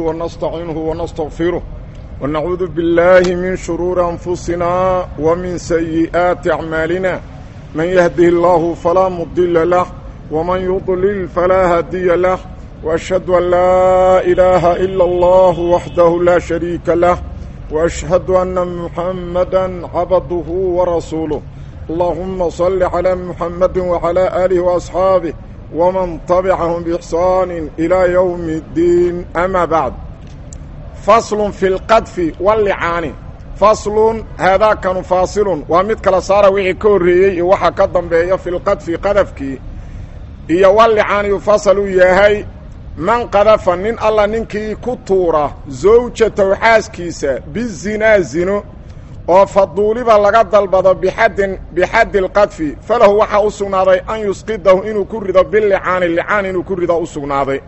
ونستعينه ونستغفره ونعوذ بالله من شرور أنفسنا ومن سيئات أعمالنا من يهده الله فلا مضل له ومن يضلل فلا هادي له وأشهد أن لا إله إلا الله وحده لا شريك له وأشهد أن محمدا عبده ورسوله اللهم صل على محمد وعلى آله وأصحابه ومن طبعهم بإحسان إلى يوم الدين أما بعد فصل في القدف واللعان فصل هذا كان فاصل ومد كلا صار وحي كوريي وحا كدنبيه في القدف قدفكي iyo wallicaan yufasalu yahay man qadafa nin alla ninkii ku tuura zawjatow xaaskiisa bizinaa zino oo faduuliba laga dalbado bixaddin bixaddi lqadfi falahu waxaa u sugnaaday an yusqidahu inuu ku rido bilicaani licaan inuu ku rido u sugnaaday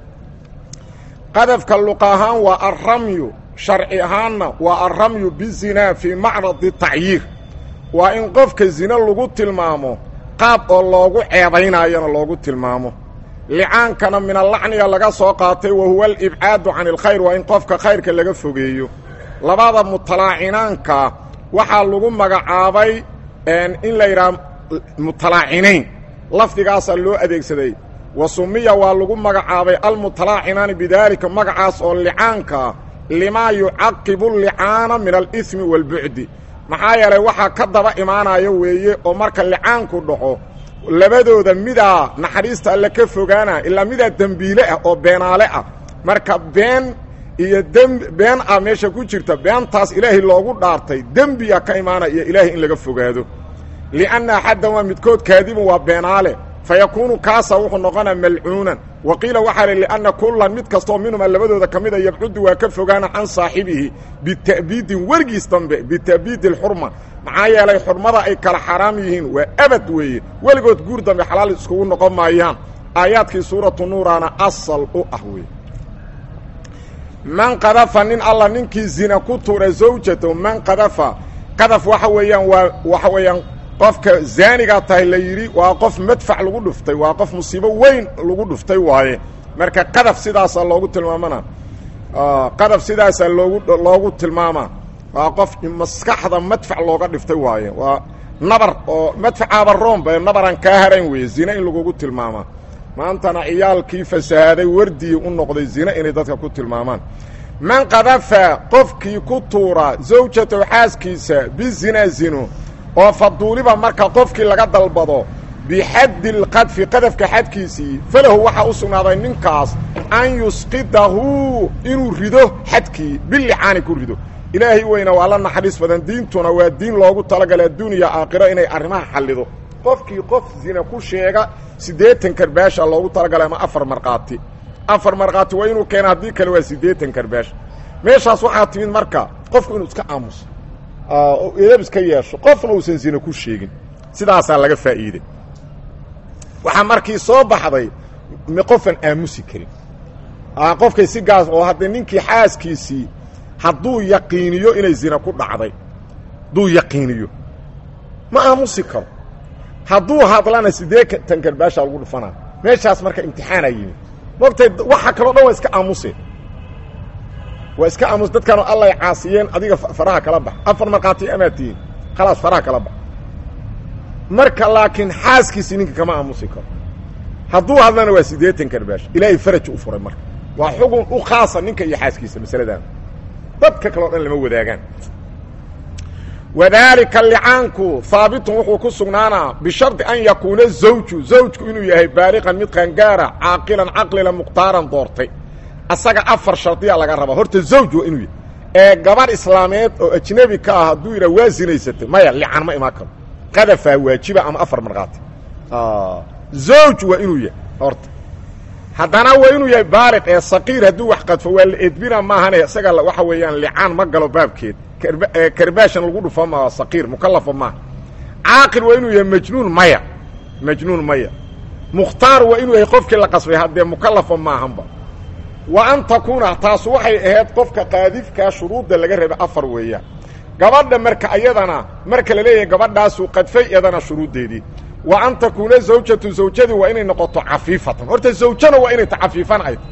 qadafka luqa ahaan waa alramyu sharci ahaanna waa alramyu bizinaa fii macradi tacyiir waa in qofka zino lagu tilmaamo qaab oo loogu ceebaynaayona loogu tilmaamo licaankana min allacniga laga soo qaatay wa huwa alibcaadu can alkhayr waa in qofka khayrka laga fogeeyo labada mutalaacinaanka waxaa lagu magacaabay in la yidhaha mutalaacinayn lafdigaasaa loo adeegsaday wa sumiya waa lagu magacaabay almutalaacinaani bidaalika magacaas oo licaanka limaa yucaqibu licaana min alihmi waalbucdi maxaa yeelay waxaa ka daba imaanayo weeye oo marka licaanku dhaco labadooda midaa naxariista alle ka fogaana ilaa midaa dembiile ah oo beenaale ah marka been iyo dem been ah meesha ku jirta beentaas ilaahay loogu dhaartay dembiya ka imaanaya iyo ilaahay in laga fogaado lianna axaddan waa midkood kaadibun waa beenaale fa yakuunu kaasa wuxuu noqonaa malcuunan wa qiila waxaa li lianna kullan mid kastaoo minhuma labadooda ka mida yabcudu waa ka fogaana can saaxibihi bita'biidin weligiis dambe bita'biidi alxurma maxaa yeelay xurmada ay kala xaaraam yihiin waa abad weeye weligood guur dambe xalaal iskugu noqon maayaan aayaadkii suuratu nuuraana asal u ah weye man qadafa nin alla ninkii zina ku tuura zawjatow man qadafa qadaf waxa weeyaan waa waxa weeyaan qofka zaanigaa tahay la yidhi waa qof madfac lagu dhuftay waa qof musiibo weyn lagu dhuftay waaye marka qadaf sidaasaa loogu tilmaamana qadaf sidaasaa loogu loogu tilmaamaa waa qof maskaxda madfac looga dhiftay waaye waa nabar oo madfacaaba roomba nabaran kaa harayn weeye zine in lagugu tilmaamaa maantana ciyaalkii fasahaaday wardii u noqday zine inay dadka ku tilmaamaan man qadafa qofkii ku tuura zawjatow xaaskiisa bizina zino oo faduuliba marka qofkii laga dalbado bixaddi lqadfi qadafka xadkiisii falahu waxaa u sugnaaday ninkaas an yusqidahu inuu rido xadkii bilicaani ku rido ilaahay weyna waa la naxariis badan diintuna waa diin loogu talagalay adduuniya aakhiro inay arrimaha xallido qofkii qof zina ku sheega siddeetan karbaasha loogu talagalay ama afar markhaati afar markhaati waa inuu keena haddii kale waa siddeetan karbaash meeshaas waxaa timid marka qofku inuu iska aamuso oo edab iska yeesho qofna uusan zina ku sheegin sidaasaa laga faa'iiday waxaa markii soo baxday qofan aamusi karin qofkay si gaas oo haddee ninkii xaaskiisii hadduu yaqiiniyo inay zina ku dhacday hadduu yaqiiniyo ma aamusi karo hadduu hadlana siddeetan karbaashaa lagu dhufanaa meeshaas marka imtixaanaa yimid mogtay waxa kaloo dhan waa iska aamuseen waa iska aamus dadkaanu allay caasiyeen adiga faraha kala bax afar markhaati amaad tihiin khalaas faraha kala bax marka laakiin xaaskiisii ninka kama aamusi karo hadduu hadlana waa siddeetan karbaash ilaahay faraj u furay marka waa xugun u khaasa ninka iyo xaaskiisa masaladan dadka kaleo dhan lama wadaagaan wadaalika licaanku haabitun wuxuu ku sugnaanaa bishardi an yakuuna zawju zawjku inuu yahay baaliqan mid qangaara caaqilan caqlila muqhtaaran doortay asaga afar shardiyaa laga rabaa horta zawj waa inuu yahay ee gabarh islaameed oo ajnebi ka ah hadduu yidhah waa zinaysatay maya lican ma imaan karo qadafaa waajiba ama afar markhaati zawj waa inuu yahay horta haddana waa inuu yahay baaliq ee saqiir hadduu wax qadfo waa la edbina maahane isaga waxa weeyaan licaan ma galo baabkeed karbaashan lagu dhufo ma saqiir mukalafa maaha caaqil waa inuu yahay majnuun maya majnuun maya mukhtaar waa inuu yahay qofkii la qasbay haddee mukalafa maahanba wa an takuuna taasu waxay ahayd qofka qaadifkaa shuruudda laga rabay afar weeyaan gabadha marka ayadana marka la leeyahay gabadhaasuu qadfay iyadana shuruuddeedii wa an takuuna zawjatu zawjadii waa inay noqoto cafiifatan horta zawjana waa inay ta cafiifan ayd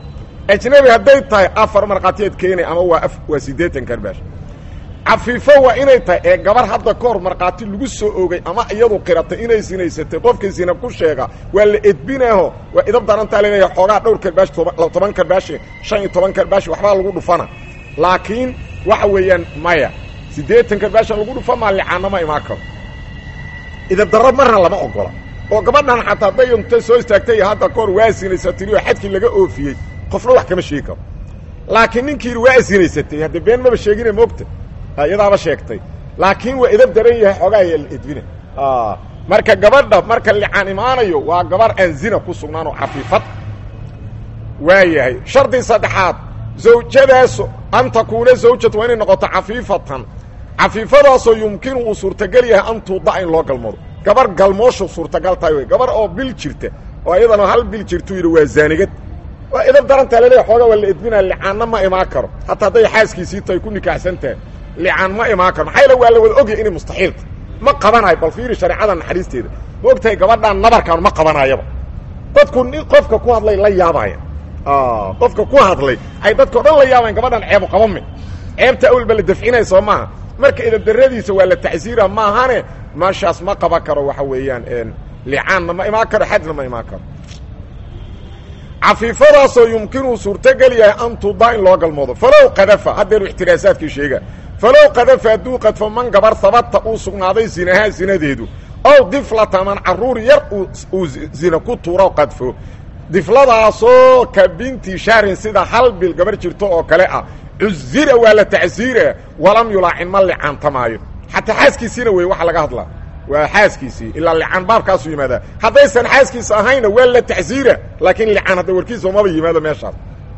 ajnabi hadday tahay afar markhaatiyaad keenay ama waa waa siddeetan karbaash cafiifo waa inay tahay ee gabar hadda ka hor markhaati lagu soo ogay ama iyadu qiratay inay sinaysatay qofkii sina ku sheega waa la edbinaaho waa idab darantaa laleeyahay xoogaa dhowr karbaash toban karbaashi shan iyo toban karbaashi waxbaa lagu dhufana laakiin waxa weeyaan maya siddeetan karbaasha lagu dhufa maa licaanna ma imaan karo idab darro marna lama ogola oo gabadhan xataa hadday unta soo istaagtay hadda kahor waa sinaysatay oo xadkii laga oofiyey qofna wax kama sheegi karo laakiin ninkii waa sinaysatay hadde been maba sheegine moogta iyadaaba sheegtay laakiin waa idab daran yahay xoogaa edbina marka gabadha marka licaan imaanayo waa gabar aan zina ku sugnaan oo cafiifad waa yahay shardi saddexaad zawjadaas an takuuna zawjatu waa inay noqoto cafiifatan cafiifadaasoo yumkinu uu suurtagal yahay an tuuda in loo galmoodo gabar galmooshu suurtagal tahay wey gabar oo bil jirta oo iyadana hal bil jirtuu yidhi waa zaanigad waa idab darantaa laleeya xoogaa waa la edbinaa licaanna ma imaan karo hataa hadday xaaskiisii tahay ku nikaaxsan tahay licaan ma imaan karo maxaa yaele waa la wada ogyahay inay mustaxiilta ma qabanayo bal fiiri shareecada naxariisteeda ma og tahay gabadhaan nabarkaan ma qabanayaba dadku nin qofka ku hadlay la yaabaya qofka ku hadlay ay dadkao dhan la yaabayan gabadhan ceebu qabame ceebta awalba la dafcinaya soo maaha marka idabdaradiisa waa la tacsiira maahane meeshaas ma qaban karo waxa weeyaan licaanna ma imaan karo xadna ma imaan karo cafiifadaasoo yumkinuu suurtogel yahay an tudaa in loo galmoodo falow qadafa haddeenu ixtiraasaadkii sheega falow qadafa hadduu qadfo man gabar habata uu sugnaaday zinahaa zinadeedu ow diflata man carruur yar uu zina ku tuuro qadfo difladaasoo ka binti shahrin sida hal bil gabar jirto oo kale ah cuzira waa la tacsiira walam yulaacin ma licaantamaayo xataa xaaskiisiina wey waxa laga hadlaa waa xaaskiisii ilaa licaan baabkaasu yimaadaa haddaysan xaaskiisa ahayna waa la tacsiira laakiin licaan hadda warkiisa maba yimaado meeshaas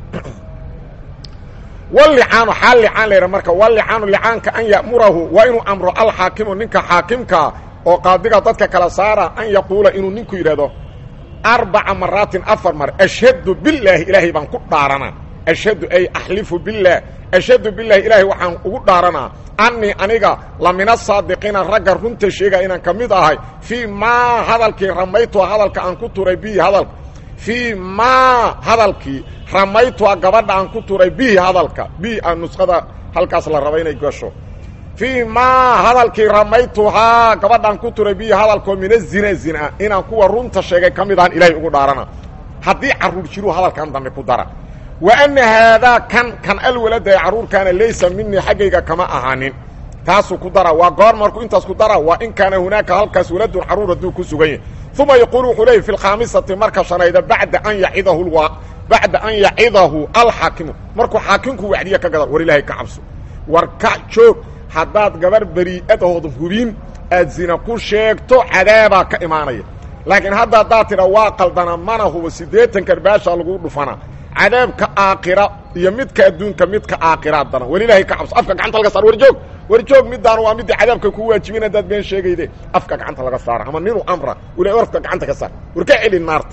walicaanu xaal licaan la yidha marka walicaanu licaanka an ya'murahu waa inuu amro alxaakimu ninka xaakimkaa oo qaadiga dadka kala saara an yaquula inuu ninku yidhahdo arbaca maraatin afar mar ashhadu bilaahi ilaahay baan ku dhaaranaa ashhadu ay axlifu billaah ashhadu bilaahi ilaahay waxaan ugu dhaaranaa annii aniga la min asaadiqiina ragga runta sheega inaan ka mid ahay fii maa hadalkii ramaytua hadalka aan ku turay bihi hadalka fii maa hadalkii ramaytua gabadha aan ku turay bihi hadalka bihi a nusqada halkaas la raba inay gasho fii maa hadalkii ramaytuhaa gabadhaan ku turay bihi hadalkoo mina zina zina inaan kuwa runta sheegay ka mid ahan ilaahay ugu dhaarana haddii carruur jiruu hadalkan dambe ku dara wa anna haadaa kan kan alwalada ee carruurkaana laysa minii xaggayga kama ahaanin taasuu ku dara waa goor markuu intaas ku dara waa in kaana hunaaka halkaas waladun carruur hadduu ku sugan yahay uma yaquulu wuxuu leeyay fi lkhaamisati marka shanayda bacda an yacidahu bacda an yacidahu alxaakimu markuu xaakimku wacdiye ka gada war ilaahay ka cabso war ka joog haddaad gabar berii'adahood hubin aad zina ku sheegto cadaabaa ka imaanaya laakiin hadda haddaad tidha waa qaldana mana hubo siddeetan karbaasha lagu dhufanaa cadaabka aakhira iyo midka adduunka midka aakhiraadana welilaahay ka cabso afka gacanta laga saar warjoog warjoog midaanu waa midii cadaabka ku waajibin haddaad been sheegayde afka gacanta laga saara ama ninuu amra ula afka gacanta ka saar war ka celin naarta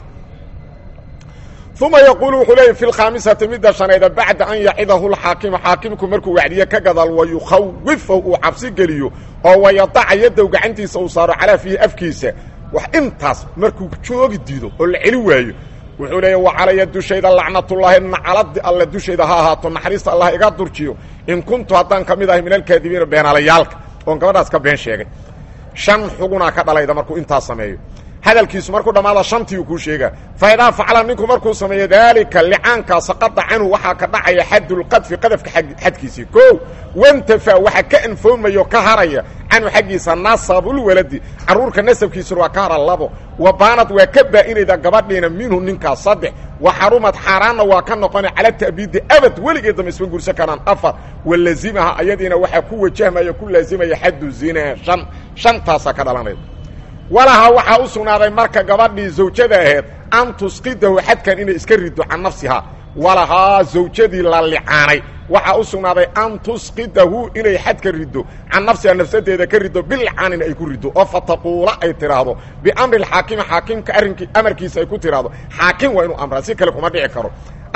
uma yaquulu wuxuu leeyay fi lkhaamisati midda shanayda bacda an yacidahu lxaakimu xaakimku markuu wacdiye ka gadaal wayukhawifahu uu cabsi geliyo oo wayadaca yadow gacantiisa uu saaro calaa fiihi afkiisa wax intaas markuu joogi diido oo la celi waayo wuxuu leeya wa calaya dushayda lacnatullaahi nacaladi alle dushayda ha ahaato naxariista allah iga durjiyo in kuntu haddaan ka mid ahay min alkaadibiina beenaalayaalka oon gabadhaas ka been sheegay shan xugunaa ka dhalayda markuu intaas sameeyo hadalkiisu markuu dhammaada shantii uu kuu sheegaa fa idaa facala ninku markuu sameeyo daalika licaankaa saqada canhu waxaa ka dhacaya xadulqadfi qadafka xadkiisii koo wantafa waxa ka anfoomayo ka haraya canhu xaggiisa nasabulwaladi carruurka nasabkiisuna waa ka hara labo wa baanad waa ka baa'inayda gabadhiina minhu ninkaas saddex wa xarumad xaaraanna waa ka noqona cala ta'biidi abad weligeed damba isma gursan karaan afar wa lazimaha ayadiina waxaa ku wajahmaya ku laazimaya xaddu zinaa shan shantaasaa ka dhalanayda walaha waxaa u sugnaaday marka gabadhii zawjada ahayd an tusqidahu xadkan inay iska riddo can nafsihaa walahaa zawjadii la licaanay waxaa u sugnaaday an tusqidahu inay xadka riddo can nafsihaa nafsadeeda ka riddo bilcaanin ay ku riddo oo fataquula ay tidhaahdo biamri xaakimi xaakimka arrinkii amarkiisa ay ku tidhaahdo xaakim waa inuu amraa si kale kuma dhici karo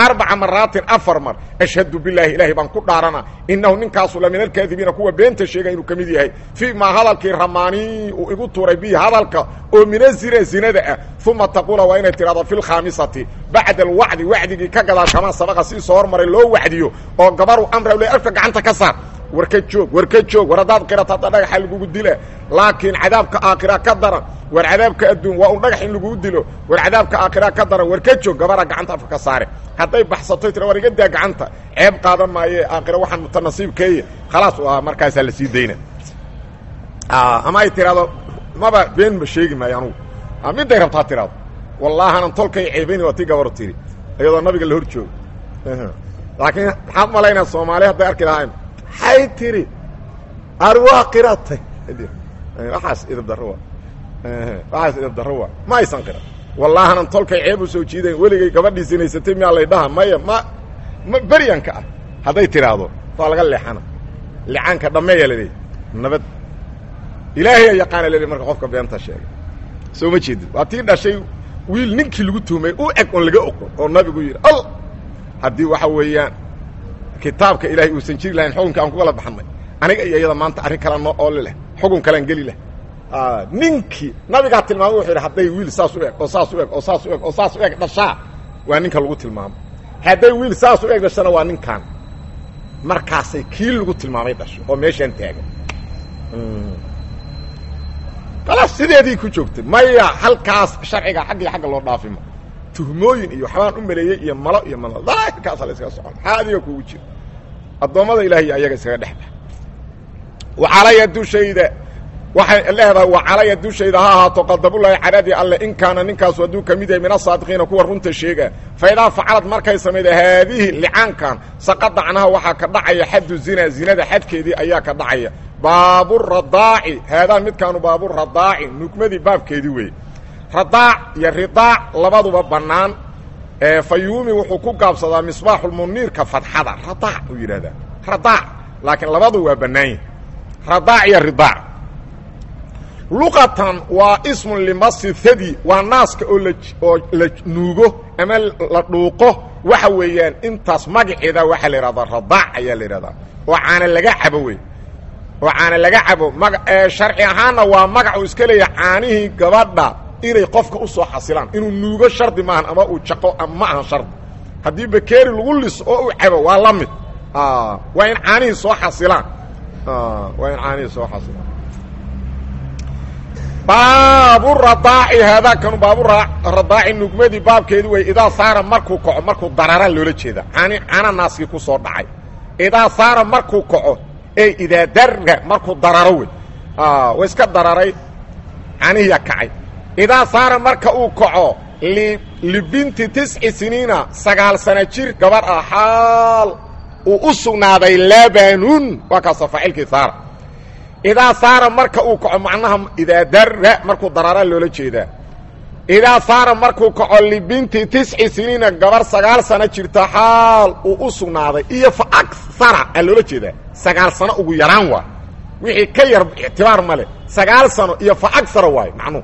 arbaca maraatin afar mar ashhadu bilaahi ilaahay baan ku dhaarana inahu ninkaasu la min alkaadibiina kuwa beenta sheega inuu ka mid yahay fii maa hadalkii ramaanii uu igu tuuray bihi hadalka oo mina zina zinada ah uma taquula waa inay tidhahdo fi lkhaamisati bacda alwacdi wacdigii ka gadaal kamaa sabaqa sii soo hormaray loo wacdiyo oo gabaru amra le afka gacanta ka saar war ka joog war ka joog war haddaad qirato hadda dhagaxa lagugu dila laakiin cadaabka aakhira ka daran war cadaabka adduun waa un dhagax in lagugu dilo war cadaabka aakhira ka daran war ka joog gabara gacanta afka ka saare hadday baxsato tira war iga daa gacanta ceeb qaadan maaye aakhira waxaan mutanasiibkeeye khalaas u ahaa markaasaa la sii dayna ama ay tiraahdo maba been ma sheegi maayo anugu midday rabtaa tiraado wallaahanan tolkay ceebayni waa tii gabaru tiri iyadoo nabiga la hor joogo laakiin maxaad malaynaa soomaali hadday arki lahayn hay tiri ar waa qiratay waxaas idab darro waa waxaas idab darro waa ma aysan qiran wallaahanan tolkay ceeb u soo jiidayn weligay gabadhii sinaysatay miyaa lay dhaha maya ma ma beryanka ah hadday tidhaahdo waa laga leexana lecaanka dhammeeya la leeyahy nabad ilaahay yaqaana la marka qofka beenta sheegay soo ma jeedid waa tii dhashay wiil ninkii lagu tuhmay u eg oon laga oqon oo nabigu yidhi al haddii waxa weeyaan kitaabka ilaahay uusan jiri lahayn xukunka aan ku kala baxnay aniga iyo iyada maanta arrin kala noo ooli leh xukun kalaan geli leh ninkii nabigaa tilmaamay wuxuu yidhi hadday wiil saas u eg oo saas u eg oo saas u eg oo saas u eg dhashaa waa ninka lagu tilmaamo hadday wiil saas u eg dhashana waa ninkan markaasay kii lagu tilmaamay dhasho oo meeshaan taagan khalaas sideedii ku joogtay maya halkaas sharciga xagg iyo xagga loo dhaafima tuhmooyin iyo waxbaan u maleeyey iyo malo iyo mal daahirkaasa la iskaga socon maxaa adiga kugu jira addoommada ilaahiy ayaga iskaga dhexba wacalaya dushayda waxay leedahay wacalaya dushayda ha ahaato qadabulahi caradii alle in kaana ninkaasu hadduu ka mid yahay min asaadiqiina kuwa runta sheega fa idaa facalad markay samayda haadihi licaankan saqada canaha waxaa ka dhacaya xaddu zina zinada xadkeedii ayaa ka dhacaya baaburadaaci haadaan midkaanu baaburadaaci nugmadii baabkeedii weeye radaac iyo ridaac labaduba bannaan fayuumi wuxuu ku gaabsadaa misbaaxulmuniirka fadxada radaac uu yidhahdaa radaac laakiin labadu waa bannaanyihi radaac iyo ridaac luqatan waa ismun limasi thadi waa naaska oo la oo la nuugo ama la dhuuqo waxa weeyaan intaas magaceeda waxaa la yidhahdaa radaac ayaa la yidhahdaa oo caana laga cabo wey oo caana laga cabo maga sharci ahaanna waa magac uu iska leeyahay caanihii gabadha inay qofka u soo xasilaan inuu nuugo shardi maahan ama uu jaqo ma ahan shardi haddii bakeeri lagu liso oo u cabo waa la mid waa in caanihii soo xasilaan waa in caanihii soo xasilaan baaburadaaci haadaakanu baaburadaaci nugmadii baabkeedi wey idaa saara markuu kaco markuu darara loola jeeda caani caana naaskii ku soo dhacay idaa saara markuu kaco ey idaa darra markuu dararo wey wa iska dararay caanihiyaa kacay idaa saara marka uu kaco libinti tisci siniina sagaal sana jir gabar ah xaal uu u sugnaaday labanun waa kaasoo faacilkii saara idaa saara marka uu kaco macnaha idaa darra markuu darara loola jeedaa idaa saara markuu kaco libinti tisci siniina gabar sagaal sano jirta xaal uu u sugnaaday iyo fa aksara aa loola jeedaa sagaal sano ugu yaraan waa wixii ka yar ictibaar male sagaal sano iyo fa agsara waayo macnuhu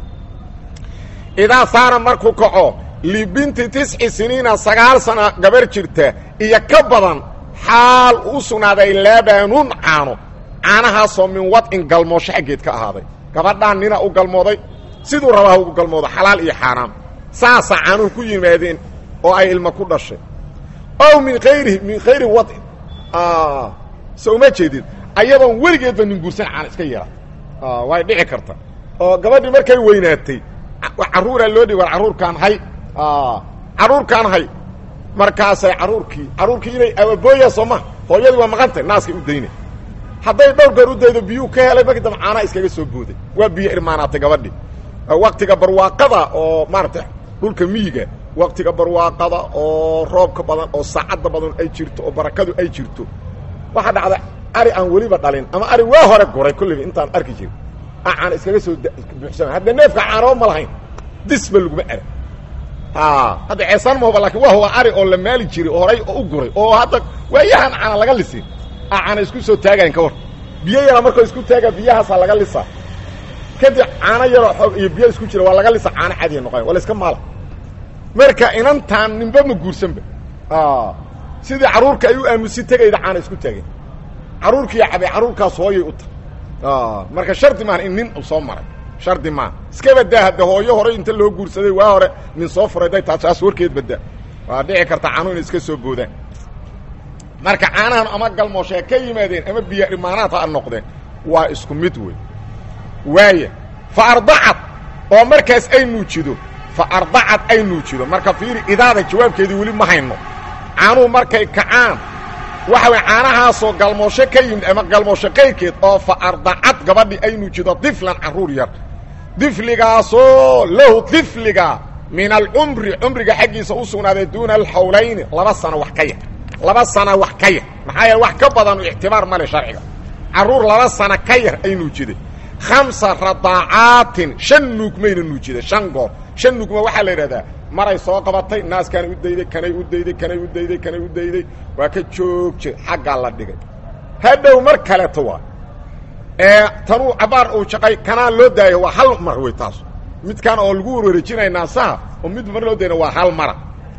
idaa saara markuu kaco libinti tisci siniina sagaal sana gabar jirta iyo ka badan xaal uu u sugnaaday labanun caano caanahaasoo min wadcin galmoosho xaggeed ka ahaaday gabadhaan nina u galmooday siduu rabaa ugu galmoodo xalaal iyo xaaraam saasaa caanuhu ku yimaadeen oo ay ilma ku dhashay ow min khayrihi min khayri wadcin so uma jeedid ayadoon weligeedba nin guursan caana iska yara way dhici karta oo gabadhii markay weynaatay carruuraa loo dhig war carruurkaan hay carruurkaan hay markaasay carruurkii carruurkii inay awabooya soo ma hooyadii waa maqantay naaskay u daynay hadday dhowr goor u daydo biyuu ka helay markii dambe caanaa iskaga soo booday waa biyo irmaanaatay gabadhii waktiga barwaaqada oo maaragtay dhulka miyiga waktiga barwaaqada oo roobka badan oo saacadda badan ay jirto oo barakadu ay jirto waxaa dhacda ari aan weliba dhalin ama ari waa hore goray kulliba intaan arki jirin a caana iskaga soo buuxsama hadda neefka caanaba ma lahayn disba laguma ara hadda ceesaan mahoba lakin waa huwa ari oo la maali jiray oo horay oo u guray oo hadda waayahan caana laga lisin a caana isku soo taagayn ka war biyo yaraa markoo isku taaga biyahaasaa laga lisaa kadib caano yaroo xoog iyo biyo isku jira waa laga lisa caano cadiya noqoya waa la iska maala marka inantaan ninba ma guursanba sidii carruurka ay u aamusi tegayda caana isku taageen carruurkiiya cabay carruurkaas hooyay u tahay marka shardi maaha in nin u soo maray shardi maaha iska badaa hadde hooyo hore inta loo guursaday waa hore nin soo furay day taa saas warkeed badaa waa dhici karta caanuhu inay iska soo boodaan marka caanahan ama galmooshe ka yimaadeen ama biyo imaanaad ha noqdeen waa isku mid wey waaya fa ardacad oo markaas ay nuujido fa ardacad ay nuujido marka fiiri idaada jawaabkeedii weli ma hayno caanuhu markay kacaan waxa way caanahaasoo galmoosho ka yimid ama galmoosho qayrkeed oo fa ardacad gabadhii ay nuujido diflan carruur yar difligaasoo lahu difliga min alcumri cumriga xaggiisa u sugnaaday duuna alxawlayni laba sano wax ka yar laba sana wax ka yar maxaa yeele wax ka badan ictibaar male sharciga carruur laba sana ka yar ay nuujiday khamsa radaacaatin shan nuugmayna nuujiday shan goor shan nuugma waxaa la yidhahdaa maray soo qabatay naaskanay u dayday kanay u dayday kanay u dayday kanay u dayday waa ka joogje xaggaa la dhigay hadhow mar kaleeto waa ee tanuu cabaar uu shaqay kanaa loo daayo waa hal mar wey taas midkaan oo lagu warwareejinaya naasaha oo mid mar loo dayna waa hal mara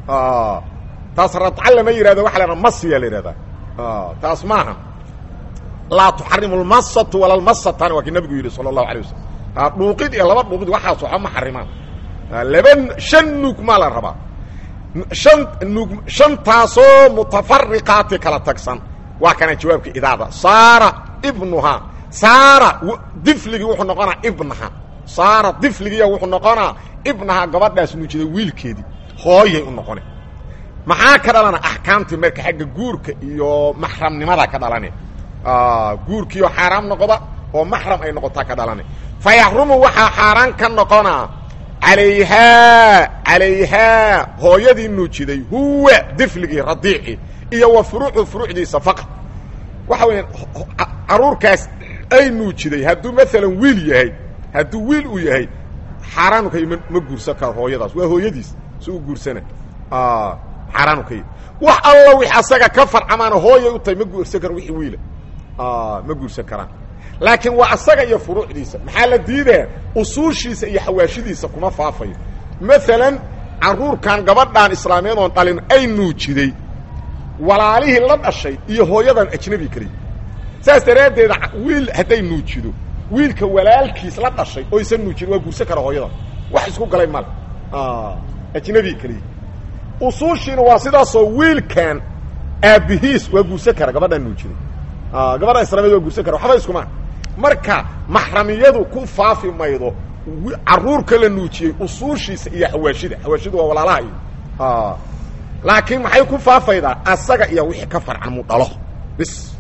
taas radca lama yihahdo waxa la hahda masiya la yihahdaa taas maaha laa tuxarimu lmasatu wala lmasatani waa kii nabigu yidhi sala allahu alay wasalam dhuuqid iyo laba dhuuqid waxaas waxba ma xarimaan laba shan nuug maa la rabaa shan nuug shantaasoo mutafariqaati kala tagsan waa kana jawaabka idaada saara ibnuhaa saara difligii wuxuu noqonaa ibnaha saara difligiiya wuxuu noqonaa ibnaha gabadhaas nuujiday wiilkeedii hooyay u noqone maxaa ka dhalana axkaamtii marka xagga guurka iyo maxramnimada ka dhalane guurkiioo xaaraam noqda oo maxram ay noqotaa ka dhalane fa yaxrumu waxaa xaaraan ka noqonaa calayhaa calayhaa hooyadii nuujiday huwa difligii radiicii iyo wa furuucu furuucdiisa faqad waxa weeyaan carruurkaas ay nuujiday hadduu maalan wiil yahay hadduu wiil uu yahay xaaraanu ka yi ma guursan karo hooyadaas waa hooyadiis si u guursana xaaraanu ka yi wax alla wix asaga ka farcamaana hooyay u tahay ma guursan karo wixii wiila ma guursan karaan laakiin waa asaga iyo furuucdiisa maxaa la diidaa usuushiisa iyo xawaashidiisa kuma faafayo maalan carruurkan gabadhaan islaameed oon dhalin ay nuujiday walaalihii la dhashay iyo hooyadan ajnabi kaliya saas daraaddeed wiil hadday nuujido wiilka walaalkiis la dhashay oo isan nuujin waa guursan kara hooyadan wax isku galay male ajnabi kaliya usuushiina waa sidaasoo wiilkan aabbihiis waa guursan kara gabadhaan nuujiday gabadhaan islaameed waa guursan kara waxba iskuma marka maxramiyadu ku faafi maydo carruurka la nuujiyey usuushiisa iyo xawaashida xawaashidu waa walaalaha iyo laakiin maxay ku faafaydaa asaga iyo wixii ka farcan mu dhalo bis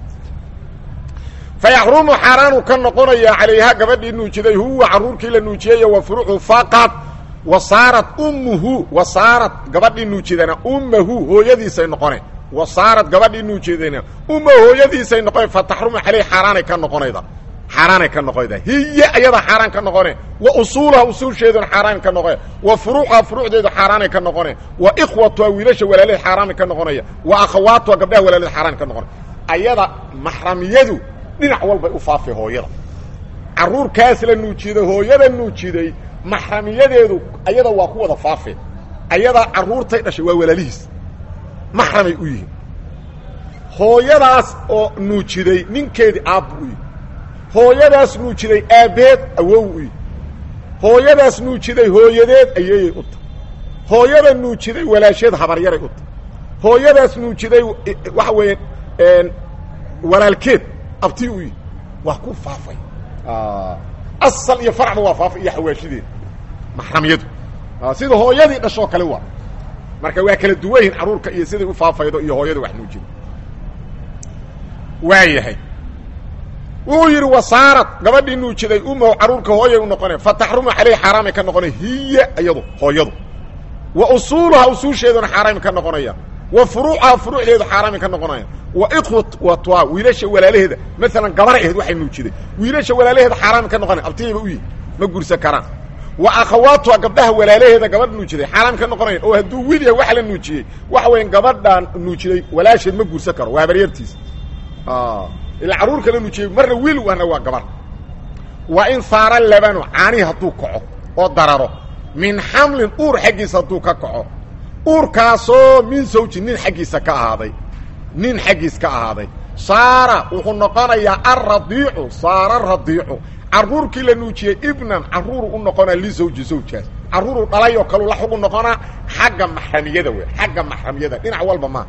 fa yaxrumu xaaraanu ka noqonayaa calayha gabadhii nuujiday huwa carruurkii la nuujiyey wa furuuxu faqad wa saarat ummuhu wa saarat gabadhii nuujidana ummahu hooyadiisay noqone wa saarat gabadhii nuujidana umma hooyadiisay noqone fa taxrumu caleyh xaaraanay ka noqonayda xaaraanay ka noqonayda hiya ayada xaaraan ka noqone wa usuulaha usuulsheeduna xaaraan ka noqone wa furuuxaha furuucdeedu xaaraanay ka noqone wa ikhwatuha wiilasha walaalaheed xaaraanay ka noqonaya wa akhawaatuha gabdhaha walaalaheed xaaraan ka noqonaya ayada maxramiyadu dhinac walbay u faafay hooyada carruurkaas la nuujiday hooyada nuujiday maxramiyadeedu ayada waa ku wada faafe ayada carruurtay dhashay waa walaalihiis maxramay u yihiin hooyadaas oo nuujiday ninkeedii aabbu u yihi hooyadaas nuujiday aabbeed awow u yihi hooyadaas nuujiday hooyadeed ayeeyay u tahay hooyada nuujiday walaasheed habaryaray u tahay hooyadaas nuujiday waxa weeye walaalkeed abtii u yihi waa ku faafay asal iyo farcba waa faafay iyo xawaashideeda maxramiyadu sida hooyadii dhashoo kale waa marka waa kala duwayihin carruurka iyo siday u faafaydo iyo hooyada wax nuujida waa yahay wuxuu yidhi wasaarad gabadhii nuujiday umahu carruurka hooyay u noqonay fa taxrumu caleyh xaaraamay ka noqonay hiya iyadu hooyadu wa usuuluha usuusheeduna xaaraami ka noqonaya wa furuucaha furuucdeedu xaaraami ka noqonaya wa ikhwatwa wiilasha walaalaheeda maalan gabar aheed waxay nuujiday wiilasha walaalaheeda xaaraami ka noqonaya abtiyayba u yihi ma guursan karaan wa akhawaatuha gabdhaha walaalaheeda gabadh nuujiday xaaraami ka noqonaya oo hadduu wiil yahay wax la nuujiyey waxa weya gabadhaan nuujiday walaasheed ma guursan karo waa habaryartiisa ilaa carruurka la nuujiyey marna wiil wana waa gabar wa in saara labanu caanihi hadduu kaco oo dararo min xamlin uur xaggiisa hadduu ka kaco uurkaasoo min zawji nin xaggiisa ka ahaaday nin xaggiis ka ahaaday saara wuxuu noqonayaa alradiicu saara radiicu carruurkii la nuujiyey ibnan carruuru u noqonaa lizawji zawjaas carruuruu dhalay oo kaleu la xugu noqonaa xagga maxramiyada wey xagga maxramiyada dhinac walba maa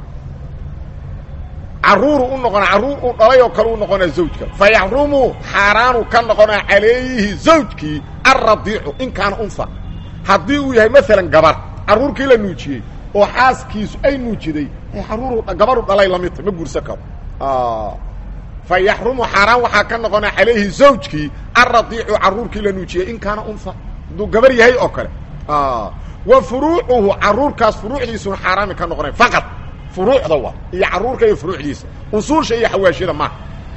carruuru u noqonaa carruur uu dhalay oo kale u noqonaa zawjka fa yaxrumu xaaraanu ka noqonaa calayhi zawjkii alradiicu in kaana unha haddii uu yahay maalan gabar carruurkii la nuujiyey oo xaaskiisu ay nuujiday carruuru gabaru dhalay lamidta ma guursan karo fa yaxrumu xaaraan waxaa ka noqonaa calayhi zawjkii alradiicu carruurkii la nuujiyey in kaana unha hadduu gabar yahay oo kale wa furuucuhu carruurkaas furuucdiisuna xaaraami ka noqonay faqad furuucda wa iyo carruurka iyo furuucdiisa usuusha iyo xawaashida maaha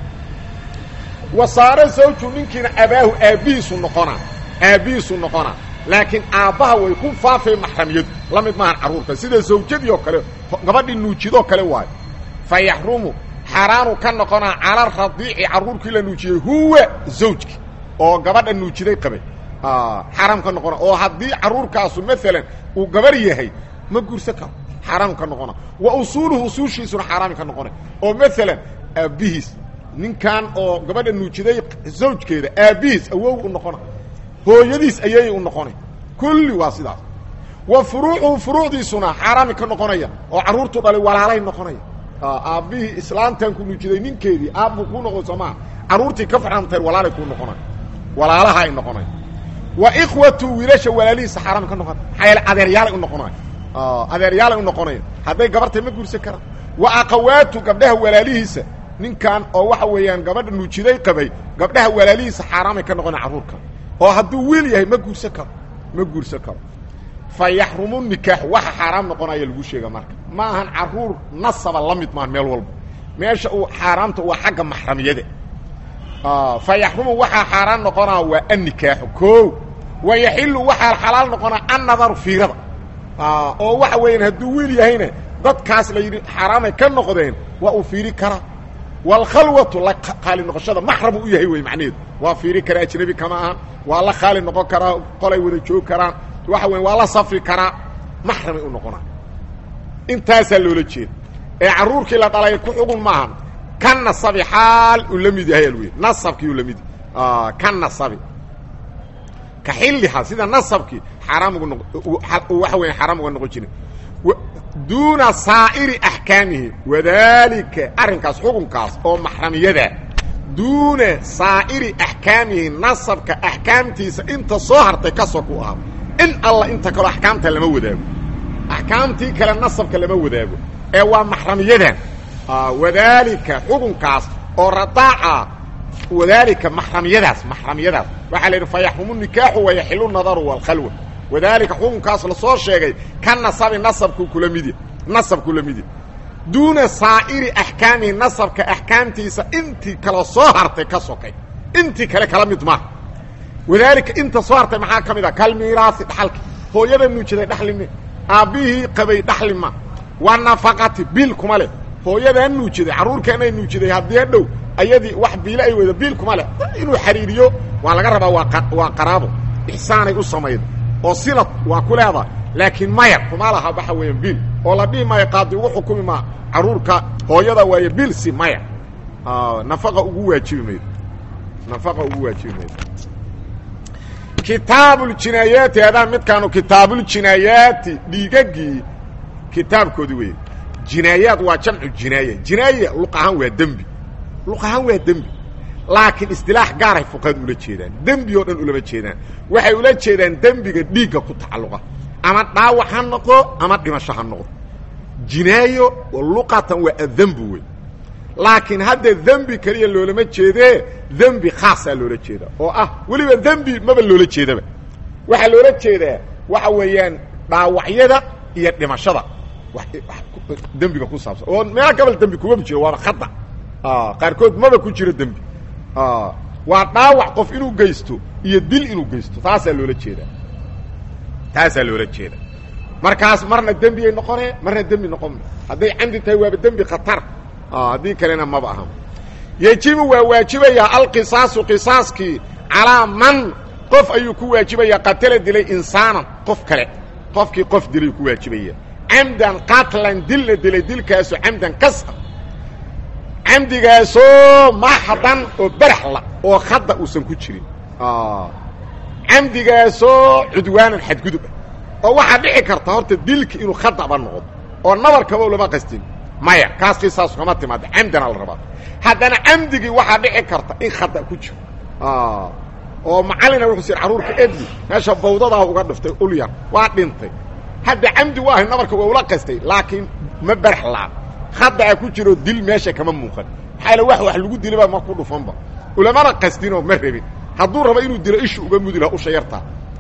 wa saare zawju ninkiina abaahu aabbihiisu noqonaa aabbihiisu noqonaa laakiin aabbaha way ku faafay maxramiyadu la mid maahan carruurka sida zawjadii oo kale gabadhii nuujidoo kale waayo fa yaxrumu xaaraanu ka noqonaa cala radiici carruurkii la nuujiyey huwa zawjki oo gabadha nuujiday qabay xaaraam ka noqona oo haddii carruurkaasu maalan uu gabar yahay ma guursan karo xaaraam ka noqona wa usuuluhu usuushiisuna xaaraami ka noqona oo maalan aabbihiis ninkan oo gabadha nuujiday zawjkeeda aabbihiis awow u noqona hooyadiis ayay u noqonay kulli waa sidaas wa furuucuhu furuucdiisuna xaaraami ka noqonaya oo carruurtu dhalay walaalay noqonaya aabbihii islaantan ku nuujiday ninkeedii aabbuu kuu noqon soomaa carruurtii ka farxantayn walaalay kuu noqonay walaalaha ay noqonay wa ikhwatu wiilasha walaalihiisa xaaraami ka noqon maxaa yeele adeeryaalay u noqonaya adeeryaalay u noqonaya hadday gabartay ma guursan karaan wa aqawaatu gabdhaha walaalihiisa ninkan oo waxa weeyaan gabadha nuujiday qabay gabdhaha walaalihiisa xaaraamay ka noqonaya carruurka oo hadduu wiil yahay ma guursan karo ma guursan karo fa yaxrumu nikaaxu waxa xaaraam noqonaya lagu sheega marka ma ahan carruur nasaba la mid maahan meel walba meesha uu xaaraamta waa xagga maxramiyada fa yaxrumu waxaa xaaraan noqonaa waa annikaaxu koo wa yaxilu waxaa xalaal noqonaa annadaru fiirada oo waxa weeyaan hadduu wiil yahayna dadkaas la yidhi xaaraamay ka noqdeen waa uu fiiri karaa waalkhalwatu la qaali noqoshada maxramu u yahay wey macnaheedu waa fiiri karaa ajnabi kama ahan waa la qaali noqon karaa qolay wada joog karaan waxa weya waa la safri karaa maxramay u noqonaa intaasaa loola jeeda ee carruurkii la dhalay ku xugun maahan ka nasabi xaal uu la mid yahay alwey nasabkii uu la mid yahay ka nasabi ka xilliha sida nasabkii xaaraam uga noq waxa weya xaaraam uga noqon jirin duuna saa'iri axkaamihi wadaalika arrinkaas xukunkaas oo maxramiyada duuna saa'iri axkaamihi nasabka axkaamtiisa inta soo hartay ka soo ku ahaa in alla inta kaleo axkaamta lama wadaago axkaamtii kale nasabka lama wadaago ee waa maxramiyadan wadaalika xukunkaas oo radaaca wadaalika maxramiyadaas maxramiyadaas waxaa la yidhi fa yaxrumu nikaaxu wayaxilu nadaru waalkhalwa wadaalika xukunkaas lasoo sheegay ka nasabi nasabku kula midi nasabku la midi duuna saa'iri axkaamihi nasabka axkaamtiisa intii kala soo hartay ka sokay intii kale kala mid maaha wadaalika inta soo hartay maxaa ka mid ah kalmiiraasi dhaxalki hooyada nuujiday dhaxlime aabbihii qabay dhaxlima waa nafaqati biil kuma leh hooyadaa nuujiday carruurkeenay nuujiday haddii hadhow ayadii wax biilo ay weydo biil kuma leh inuu xariiriyo waa laga rabaa waa waa qaraabo ixsaanay u samayda oo silad waa ku leedahay laakiin maya kuma laha waxa weeyaan biil oo la dhihi maayo qaadi ugu xukumi maa carruurka hooyada waaye biil si maya nafaqa ugu waajibi maydo nafaqa ugu waajibi maydo kitaabuljinaayaati hadaa midkaanu kitaabuljinaayaati dhiigagii kitaabkoodi weeye jinaayaad waa jamcu jinaaya jinaaya luq ahaan waa dembi luq ahaan waa dembi laakiin istilaax gaaray fuqahadu ula jeedaan dembi oo dhan ulama jeedaan waxay ula jeedaan dembiga dhiigga ku tacalluqa ama dhaawac ha noqo ama dhimasho ha noqdo jinaayo luqatan waa adembi wey laakiin hadda dembi keliya loolama jeedee dembi khaasaa loola jeedaa oo ah weliba dembi maba loola jeedaba waxaa loola jeedaa waxa weeyaan dhaawacyada iyo dhimashada dembiga ku saabsan oo meelo gabal dembi kumaba jiro waaba khata qaarkood maba ku jiro dembi waa dhaawac qof inuu geysto iyo dil inuu geysto taasaa loola jeedaa taasaa loola jeeda markaas marna dembiyay noqonee marna dembi noqon hadday camdi tahay waaba dembi khatar haddii kalena maba aha yejibu waa waajibayaa alqisaasu qisaaskii calaa man qof ayuu ku waajibayaa qatala dilay insaanan qof kale qofkii qof dilay ku waajibaya camdan qatlan dil la dilay dilkaasoo camdan kas ah camdigaasoo maxdan oo baraxla oo khadda uusan ku jirin camdigaasoo cudwaanan xadgudub ah oo waxaa dhici karta horta dilki inuu khadaba noqdo oo nabarkaba lama qastin maya kaas qisaas kama timaada camdana la rabaa haddana camdigii waxaa dhici karta in khada ku jiro oo macallina wuxuu sir carruurka edli meesha bawdadaa uga dhiftay ulyar waa dhintay hadda camdi u ahay nabarka waa ula qastay laakiin ma baraxlaa khada'a ku jiro dil meesha kama muuqan maxaa la wax wax lagu dilaba ma ku dhufanba ulamana qastinoo ma rabin hadduu rabo inuu dilo ishu uga mudi laha usha yartaa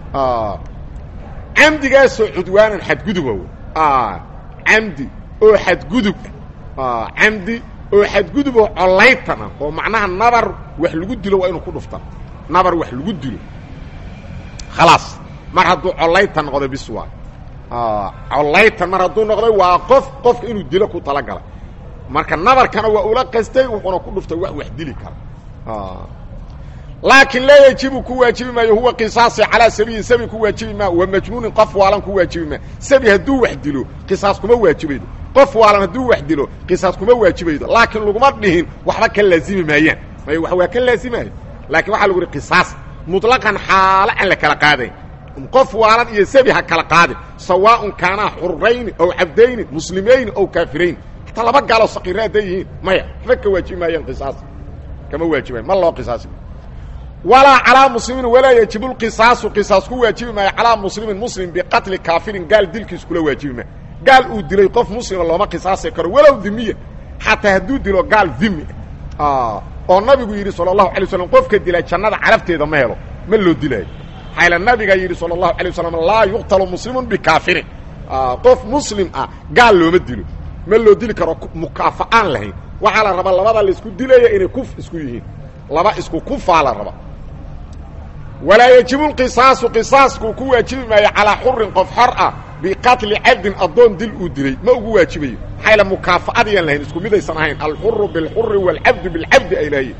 camdigaasoo cudwaanan xadguduba w camdi oo xadgudub camdi oo xadgudub oo collaytana oo macnaha nabar wax lagu dilo waa inuu ku dhufta nabar wax lagu dilo khalaas mar hadduu collaytan noqdo bis waa collaytan mar hadduu noqday waa qof qofka inuu dilo ku talagalay marka nabarkana waa ula qastay wuxuuna ku dhuftay wax wax dili kara laakiin laa yajibu ku waajibi maayo huwa qisaasi calaa sabiyin sabi ku waajibi maa wa majnuunin qof waalan ku waajibi maa sabi hadduu wax dilo qisaas kuma waajibaydo qof waalan hadduu wax dilo qisaas kuma waajibaydo laakiin laguma dhihin waxba ka laazimi maayaan may wax waa ka laazimaayo laakiin waxaa lagu yihi qisaas muطlaqan xaalo aan la kala qaadayn qof waalan iyo sabi ha kala qaadin sawaaءun kaanaa xurayni ow cabdayni muslimayni ow kaafirayni hataa laba gaaloo saqiira hadday yihiin maya waxba ka waajibi maayaan qisaas kama waajibayan ma loo qisaasi walaa calaa muslimin walaa yajibu lqisaasu qisaas ku waajibi maayo calaa muslimin muslim biqatli kaafirin gaal dilkiis kula waajibi maayo gaal uu dilay qof muslima looma qisaasi karo walow dimiya xataa hadduu dilo gaal dimi oo nabigu yidhi sala allahu alay waslam qofka dila jannada carabteeda ma helo ma loo dilaayo maxayla nabiga yidhi sala allahu alay wasalam laa yuqtalu muslimun bikaafirin qof muslim ah gaal looma dilo ma loo dili karo mukaafa'aan lahayn waxaa la rabaa labada laisku dilaya inay kuf isku yihiin laba isku kufaa la raba walaa yajibu lqisaasu qisaasku ku waajibi maayo calaa xurin qof xor ah biqatli cabdin addoon dil uu dilay ma ugu waajibayo maxaa la mukaafa'adiyaan lahayn isku midaysan ahayn alxuru bilxuri waalcabdu bilcabdi ay lahayen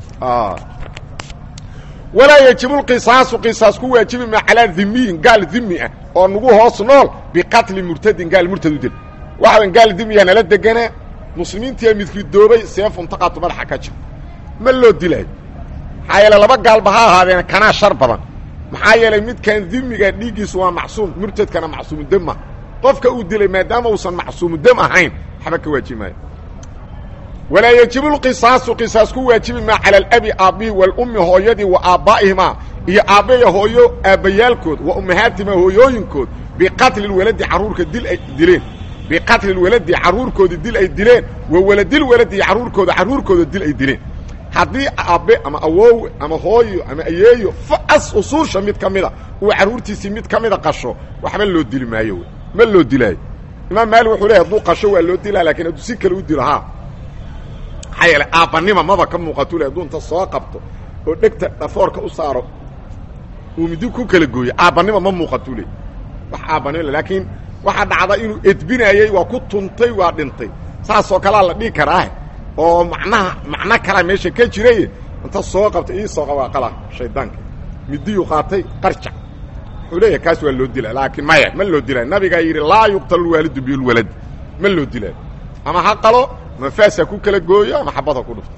walaa yajibu lqisaasu qisaas ku waajibi maayo calaa dhimiyin gaal dhimi ah oo nagu hoos nool biqatli murtadin gaal murtad u dil waxa gaal dhimiyaa nala deganaa muslimiintiia midridoobay seefuntaqaatu madaxa ka jir ma loo dilaayo maxaa yeele laba gaalba ha ahaadeen kanaa shar badan maxaa yeelay midkan dimiga dhiiggiisu waa macsuum murtadkana macsuumudem ma qofka uu dilay maadaama uusan macsuumudem ahayn waxba ka waajibi maayo walaa yajibu lqisaasu qisaas ku waajibi maa cala alabi aabbihi waalummi hooyadii wa aabbaa'ihimaa iyo aabbaya hooyo aabbayaalkood wa ummahaatihimaa hooyooyinkood biqatli lwaladi carruurka dil ay dileen biqatli lwaladi carruurkoodii dil ay dileen wa waladil waladi carruurkooda carruurkooda dil ay dileen haddii aabbe ama awoowe ama hooyo ama ayeeyo as usuusha mid ka mida uu carruurtiisii mid ka mida qasho waxba loo dili maayo w ma loo dilaayo imaam maalik wuxuu leehay hadduu qasho waa loo dilaa lakin hadduu si kale u dilo ha maxaa yeele aabbanima maba ka muuqatu le hadduu inta soo qabto oo dhegta dhafoorka u saaro uu midi ku kala gooyo aabbanima ma muuqatu le wax aabbanima laakiin waxaa dhacda inuu edbinaayey waa ku tuntay waa dhintay saasoo kalea la dhihi karaa oo macnaha macno kalaa meesha ka jiray inta soo qabtay ii soo qabaaqala shaydaanka midiyuu qaatay qarjac wuxuu leeyahay kaas waa loo dilaa laakiin maya ma loo dilaayo nabigaa yidhi laa yuqtalu lwaalidu bilwalad ma loo dilaayo ama ha qalo ama faas ha ku kala gooyo ama xabad ha ku dhufto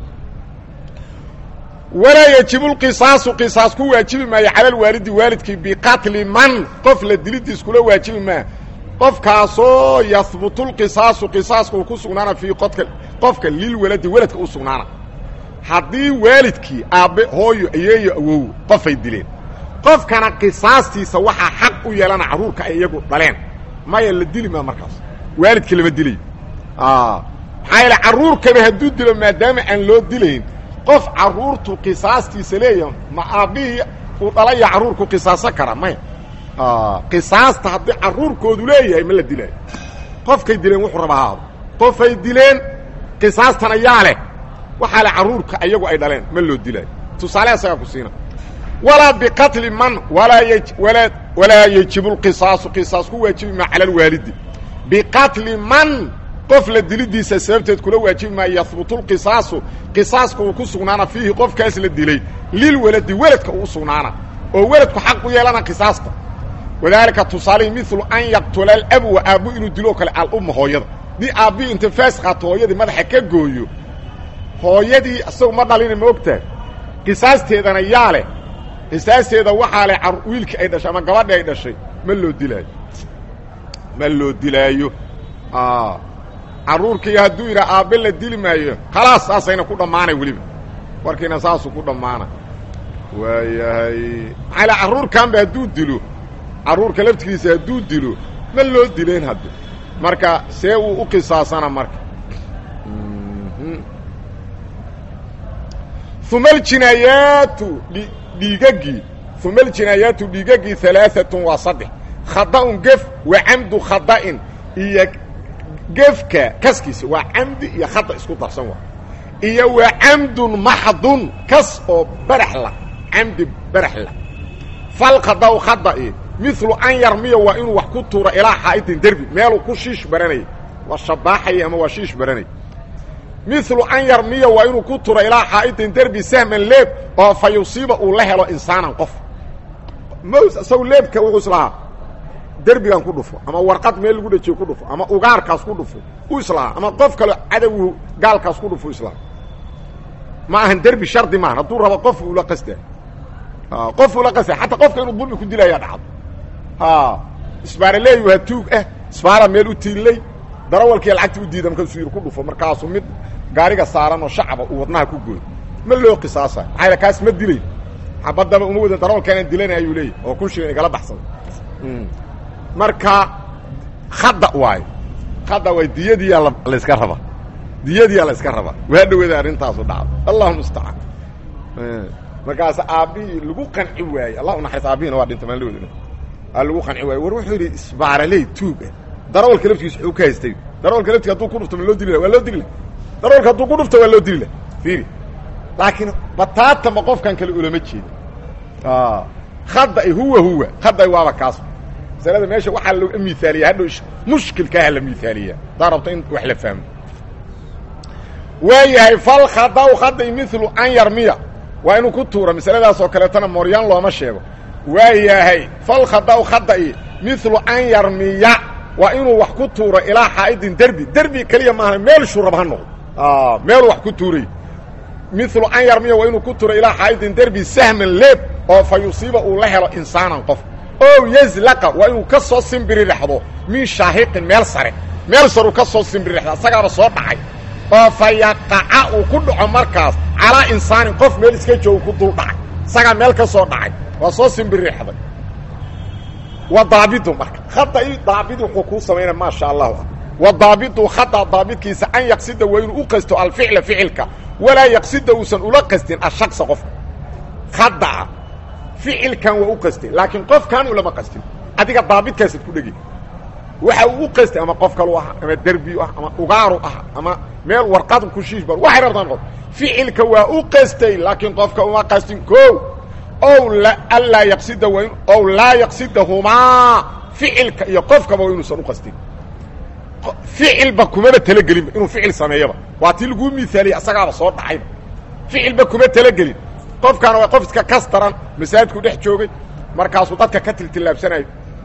walaa yajibu lqisaasu qisaas ku waajibi maayo cala lwaalidi waalidkii biqatli man qof la dilidiis kula waajibi maa qofkaasoo yahbutu lqisaasu qisaaska uu ku sugnaana fii qodka qofka lilwaladi weladka u sugnaana haddii waalidkii aabbe hooyo ayeeyo awow qofay dileen qofkana qisaastiisa waxaa xaq u yeelana carruurka ay iyagu dhaleen maya la dili maa markaas waalidka lama dilayo maxaa yeele carruurkaba hadduu dilo maadaama aan loo dilayn qof carruurtu qisaastiisa leeyahay ma aabbihii uu dhalaya carruurku qisaaso kara maya qisaasta haddii carruurkoodu leeyahay ma la dilaayo qofkay dileen wuxuu raba haado qofay dileen qisaastana yaa leh waxaa le carruurka iyagu ay dhaleen ma loo dilaayo tusaale asagaa ku siina walaa biqatli man walaa y walaa walaa yajibu lqisaasu qisaas ku waajibi maa cala alwaalidi biqatli man qof la dilidiisa sababteed kula waajibi maayo yahbutu lqisaasu qisaaska uu ku sugnaana fiihi qofkaas la dilay lilwaladi weladka uu u sugnaana oo weladku xaq u yeelana qisaasta wadaalika tusaalihi milu an yaqtula alabu wa aabbu inuu dilo o kale alumma hooyada dii aabbii inta faas qaato hooyadii madaxa ka gooyo hooyadii isagu ma dhalina ma ogtahay qisaasteedana yaa leh qisaasteeda waxaa leh wiilkii ay dhashay ama gabadhi ay dhashay ma loo dilaayo ma loo dilaayo carruurkii hadduu yidhaha aabbe la dili maayo khalaas saasayna ku dhammaanay weliba warkiina saasuu ku dhammaana waayahay maxaa la carruurkanba hadduu dilo carruurka laftigiisa hadduu dilo ma loo dileen hadda marka see uu u qisaasana marka uma aljinaayaatu dhiigagii uma aljinaayaatu dhiigagii alaaatun waa saddex khada'un gef wa camdu khada'in iyo gefka kaskiisa waa camdi iyo khada isku darsan waa iyo wa camdun maxdun kas oo baraxla camdi baraxla falkhada'u khada'i milu an yarmiya waa inuu wax ku tuuro ilaa xaa'idin derbi meeluu ku shiish baranayay waa shabaaxaya ama waa shiish baranaya milu an yarmiya waa inuu ku turo ilaa xaa'idin derbi sahman leeb oo fa yusiiba uu la helo insaanan qof ms isagu leebka wuxuu islahaa derbigan ku dhufo ama warqad meel lagu dhajiyo ku dhufo ama ugaarkaas ku dhufo u islahaa ama qof kale cadowgu gaalkaas ku dhufo islaha ma ahan derbi shardi maahan hadduu rabo qof ula qastaa qof ula qasta xataa qofka inuu dulmi ku dilaya dhacdo isbaaraleeyu ha tuug ah isbaara meel u tiillay darawalkii lacagta u diida markaasuu yidhi ku dhufo markaasuu mid gaariga saaran oo shacaba uu wadnaha ku gooyo ma loo qisaasa maxaa kaas ma dilay xabadaba uma wada darawalkaanaan dilanay ayuu leeyahy oo kun shilin igala baxsada marka khada waayo khada waay diyadiyaa layska rabaa diyadiyaa la yska rabaa waa dhawada arrintaasu dhacdo allahu mustacaan markaas aabbihii lagu qanci waayey allah unaxariis aabihina waa dhinta maan lawada aa lagu qanci waayey war wuxuu yidhi isbaaraley tuuga darawalka laftigiisa wuxuu ka haystay darawalka laftiga hadduu ku dhufto ma loo dili lah waa loo dili lah darawalka hadduu ku dhufto waa loo dili lah fiiri laakiin bataata ma qofkan kale ulama jeeda khada huwa huwa khada waaba kaas masalada meesha waxaa loo miaaliya hadhow mushkilkaaha la miaaliya hadaa rabto in wax la fahmo waayahay fal khadaw khaday milu an yarmiya waa inuu ku tuuro masaladaas oo kaleetana mooryaan looma sheego waayahay fal khadaw khada'i milu an yarmiya waa inuu wax ku tuuro ilaa xaa'idin derbi derbi keliya maaha meel shurab ha noqdo meeluu wax ku tuuray milu an yarmiya waa inuu ku tuuro ilaa xaa'idin derbi sahman leeb oo fa yusiiba uu la helo insaanan qof o yazlaqa waa inuu ka soo simbirirexdo min shaahiqin meel sare meel saruu ka soo simbirirexda asagaaba soo dhacay oo fa yaqaca uu ku dhaco markaas calaa insaanin qof meel iska joogo ku dul dhacay isagaa meel ka soo dhacay waa soo simbirirexday wa daabidu marka khada i daabid wuxuu kuu samaynaya maasha allahu ah wa daabidu khada daabidkiisa an yaqsida waa inuu u qasto alficla ficilka walaa yaqsida uusan ula qastin ashaksa qofka khadaa ficilkan waa u qastay laakiin qofkan ulama qastin adiga daabidkaasaad ku dhegi waxa uu u qastay ama qof kalu ah ama derbiyu ah ama ugaaru ah ama meel warqad ku shiishbar waxay rabtaan qof ficilka waa u qastay laakiin qofka uma qastin ko ow allaa yaqsida waa in ow laa yaqsidahumaa ficilka iyo qofkaba waa inuusan u qastin ficilba kumaba talagelinba inuu ficil sameeyaba waa tii laguu miaaliyay asagaaba soo dhacayba ficilba kuma talagelin qofkaana waa qof iska kas daran masaajidku dhex joogay markaasuu dadka ka tiltillaabsanayo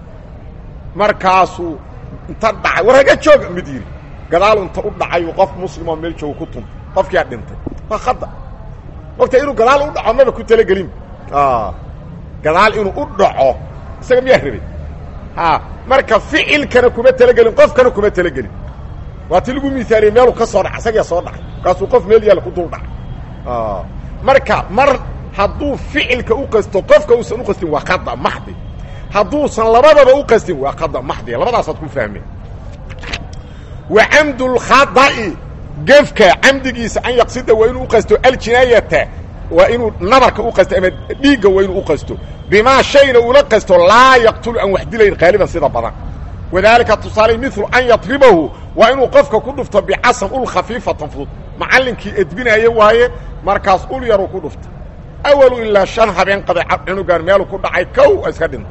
markaasuu inta dhacay war haga jooga mid yidhi gadaalu inta u dhacayu qof muslimoo meel jooga ku tuntay qofkiyaa dhintay waa khada ogta inuu gadaal u dhaco maba ku talagelin gadaal inuu u dhaco isaga miyaa rabay marka ficilkana kuma talagelin qofkana kuma talagelin waa ti lagu miaaliyey meeluu ka soo dhacay isagaa soo dhacay markaasuu qof meel yaalla ku dul dhacay marka mar hadduu ficilka u qasto qofka uusan u qastin waa khada maxdi hadduusan labadaba u qastin waa khada maxdi labadaasaad ku fahmeen wa camdulkhada'i gefka camdigiisa an yaqsida waa inuu u qasto aljinaayata waa inuu nabarka u qasto ama dhiigga waa inuu u qasto bimaa shayna ula qasto laa yaqtulu aan wax dilayn qaaliban sida badan wadaalika tusaale milu an yadribahu waa inuu qofka ku dhufto bicasan ul khafiifatan fudud macallinkii edbinaaye waaye markaas ul yaruu ku dhufta awalu ilaa shan habeen qaday cunugan meeluu ku dhacay kow iska dhinta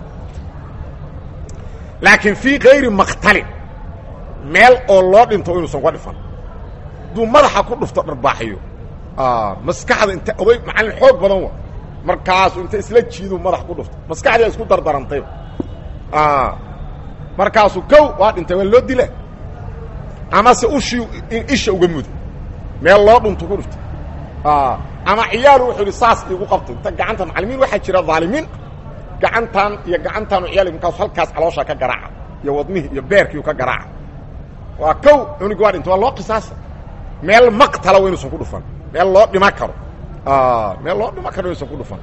laakiin fii kayri maktalin meel oo loo dhinto inuusan ka dhifan hadduu madaxa ku dhufto dharbaaxiyo maskaxda inta oday macallin xoog badan wa markaasu inta isla jiiduu madax ku dhufto maskaxdiia isku dardarantayba markaasuu kow waa dhintay waa loo dila amase ushii isha uga muda meel loo dhunto ku dhiftay ama ciyaalu wuxuu yidhi saas iigu qabtay inta gacanta macalimiin waxaa jira dhaalimiin gacantan iyo gacantaanu ciyaal markaas halkaas caloosha ka garaaca iyo wadmihii iyo beerkiiu ka garaaca waa kow cunigi waa dhintay waa loo qisaasa meel maqtala wa inuusan ku dhufan meel loo dhima karo meel loo dhima karo inuusan ku dhufan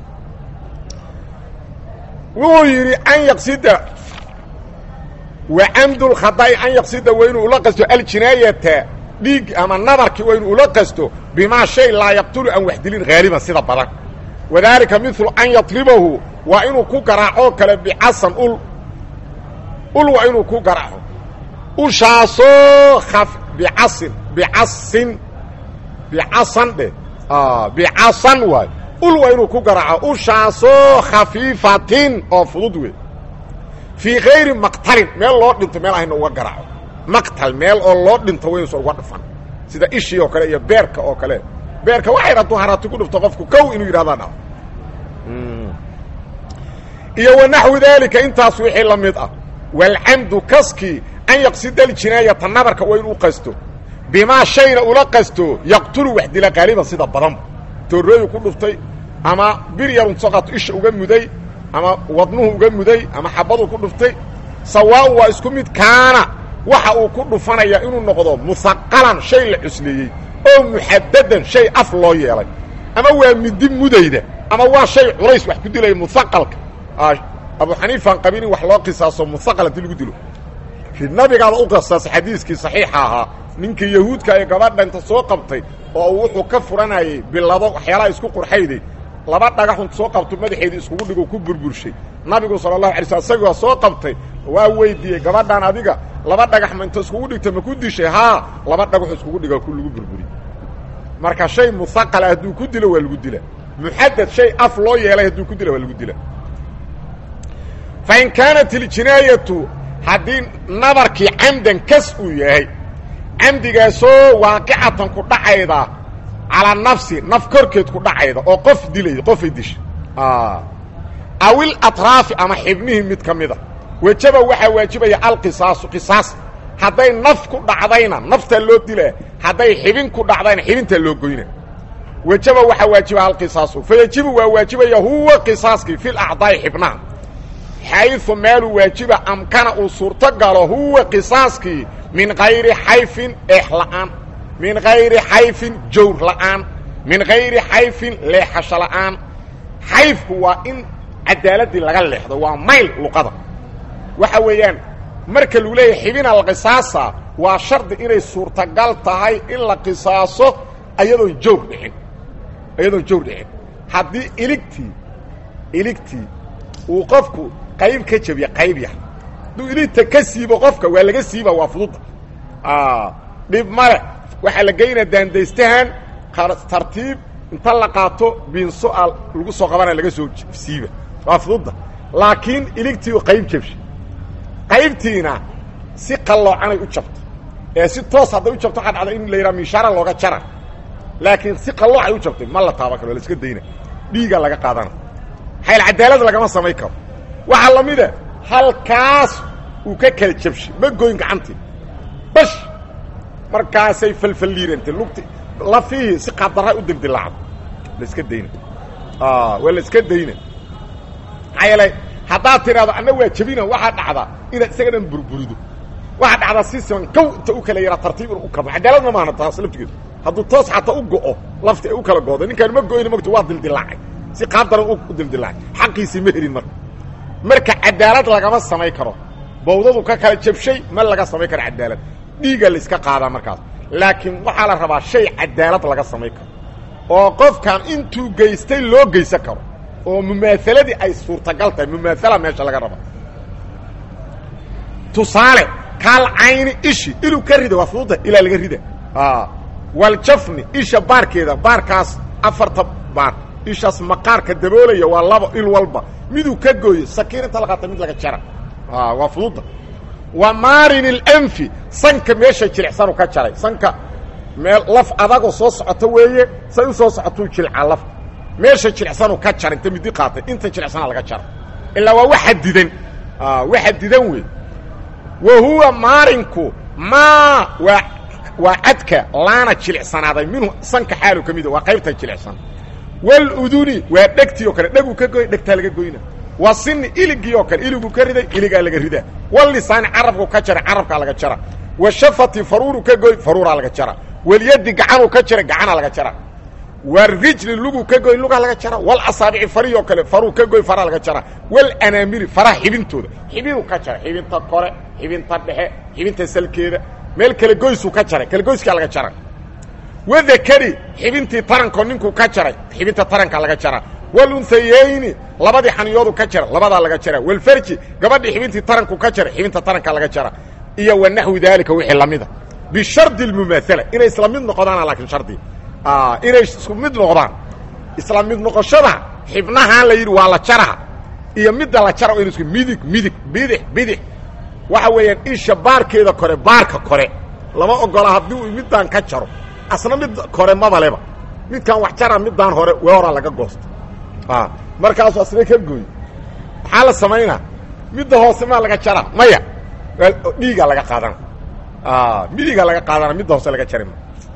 wuxuu yidhi an yaqsida wa camdulkhada'i an yaqsida waa inuu ula qasto aljinaayata dhiig ama nabarkii waa inuu ula qasto bimaa shay laa yaqtulu aan wax dilin haaliban sida badan wadaalika milu an yadribahu waa inuu ku garaacoo kale bicasan ul ul waa inuu ku garaaco ushaasoo a bicasin bicasin bicasan dheh bicasan waay ul waa inuu ku garaaco ushaasoo khafiifatin oo fudud wey fii kayri maqtalin meel loo dhinto meel ahayna uga garaaco maqtal meel oo loo dhinto wa inuusan uga dhufan sida ishii oo kale iyo beerka oo kale beerka waxay hadduu haraati ku dhufto qofku kow inuu yidhahdaa dha iyo wanaxwi daalika intaas wixii la mid ah walcamdu kaskii an yaqsida aljinaayata nabarka waa inuu qasto bimaa shayna ula qasto yaqtulu wax dila qaaliban sida badanba toorooyu ku dhuftay ama bir yarun soqato isha uga muday ama wadnuhu uga muday ama xabaduu ku dhuftay sawaaun waa isku mid kaana waxa uu ku dhufanaya inuu noqdo musaqalan shay la cusleeyey oo muxadadan shay af loo yeelay ama waa midi mudayda ama waa shay culays wax ku dilaya musaqalka abu xaniifaan qabin in wax loo qisaaso musaqal haddii lagu dilo nabigaaba u qisaasa xadiiskii saxiixa ahaa ninkii yahuudka ee gabadha inta soo qabtay oo uu wuxuu ka furanayay bilado waxyaalaha isku qurxayday laba dhagaxun soo qabto madaxeedii iskugu dhigo ku burburshay nabigu sala allahu alay sl isagii waa soo qabtay waa weydiiyey gabadhaan adiga laba dhagax ma inta iskugu dhigta ma ku dishay haa laba dhagaxu iskugu dhiga ku lagu burburiy marka shay musaqala hadduu ku dilo waa lagu dila muxadad shay af loo yeelay hadduu ku dila waa lagu dila fain kaanat iljinaayatu haddii nabarkii camdan kas uu yahay camdigaasoo waaqicatan ku dhacayda calaa nafsi naf korkeed ku dhacayda oo qof dilay qofay disha awil atraafi ama xibnihii mid ka mida wejaba waxaa waajibaya alqisaasu qisaas hadday naf ku dhacdayna naftaa loo dilaa hadday xibin ku dhacdayna xibintaa loo goyna wejaba waxaa waajiba alqisaasu fayajibu waa waajibaya huwa qisaaskii fi lacdaa'i xibnaha xayثu meeluu waajiba amkana uu suurto galo huwa qisaaskii min kayri xayfin eex la'aan min kayri xayfin jawr la'aan min kayri xayfin leexasho la'aan xayfku waa in cadaaladii laga leexdo waa mayl luqada waxa weeyaan marka lagu leeyahay xibina la qisaasa waa shardi inay suurtagal tahay in la qisaaso ayadoon jawr dhicin ayadoon jawr dhicin haddii iligtii iligtii uu qofku qayb ka jabiya qayb yah hadduu iligta ka siibo qofka waa laga siiba waa fududa dhib male waxaa la geynaa daandaystahan tartiib inta la qaato biinso a lagu soo qabana laga soo siiba waa fududa laakiin iligtii qayb jabsha qaybtiina si qalloocanay u jabto ee si toos hadday u jabto waxaa dhacda in la yidhaha miishaara looga jara laakiin si qalloocay u jabtay ma la taaban karo la iska dayna dhiigaa laga qaadana xayl cadaalad lagama samayn karo waxaa la mida halkaas uu ka kala jabshay ma goyn gacantii bash markaasay falfalliirantay lugti lafihii si qadarra u dildilaacdo la iska dayna waa la iska dayna maxaa yeelay haddaad tidhahdo anna waa jabina waxaa dhacdaa inaad isaga dhan burburido waxaa dhacdaa si siman kow inta u kala yaraa tartiib inu u kabo cadaaladna maana taas laftigeedu hadduu toos xataa u go'o lafti ay u kala gooda ninkaan ma goyna mogto waa dildilaacay si qaabdaran u dildilaacay xaqiisii ma helin marka marka cadaalad lagama samayn karo bawdadu ka kala jabshay ma laga samayn karo cadaalad dhiigaa la iska qaadaa markaas laakiin waxaa la rabaa shay cadaalad laga samayn karo oo qofkan intuu geystay loo geysan karo oo mumaahaladii ay suurtagal tahay mumaathala meesha laga raba tusaale kaal cayni ishi inuu ka rida waa fududa ilaa laga rida waljafni isha baarkeeda baarkaas afarta baar ishaas maqaarka daboolaya waa laba il walba miduu ka gooyo sakiin inta la qaata mid laga jara waa fududa wa maarin اlanfi sanka meesha jilicsanu ka jaray sanka meel laf adagoo soo socoto weeye say u soo socotuu jilcaa lafta meesha jilicsanu ka jara inta midi qaatay inta jilicsana laga jara ilaa waa wax xadidan waxa didan wey wa huwa maarinku maa waa waa cadka laana jilicsanaaday minhu sanka xaalu ka mida waa qaybta jilicsan waluduni waa dhegtii oo kale dheguu ka goy dhegtaa laga goyna wa sini iligii oo kale iligu ka riday iligaa laga ridaa walisaani carabku ka jara carabkaa laga jara wa shafati faruuru ka goy faruuraa laga jara walyadi gacanuu ka jara gacanaa laga jara warijli lugu ka goy lugaa laga jara walasaabici farihi oo kale faruu ka goy faraa laga jara walanamiri faraha xibintooda xibinuu ka jara xibinta kore xibinta dhexe xibinta salkeeda meel kale goysuu ka jaray kale goyskaa laga jara wadakari xibintii taranko ninkuu ka jaray xibinta taranka laga jara walunhayeyni labadii xaniyoodu ka jara labadaa laga jara walfarji gabadhii xibintii taranku ka jaray xibinta taranka laga jara iyo wa naxwi daalika wixii lamida bishardi lmumaala inay isla mid noqdaana laakiin shardi inay isku mid noqdaan isla mid noqoshada xibnahaan la yidhi waa la jaraa iyo midda la jara inu isku midig midig bidix bidix waxa weeyaan isha baarkeeda kore baarka kore lama ogola haddii uu middaan ka jaro asna mid kore mabaleba midkaan wax jara middaan hore weoraa laga goosto markaasu asna ka gooy maxaa la samaynaa midda hoose maa laga jara maya dhiiga laga qaadana midiga laga qaadana midda hoose laga jari ma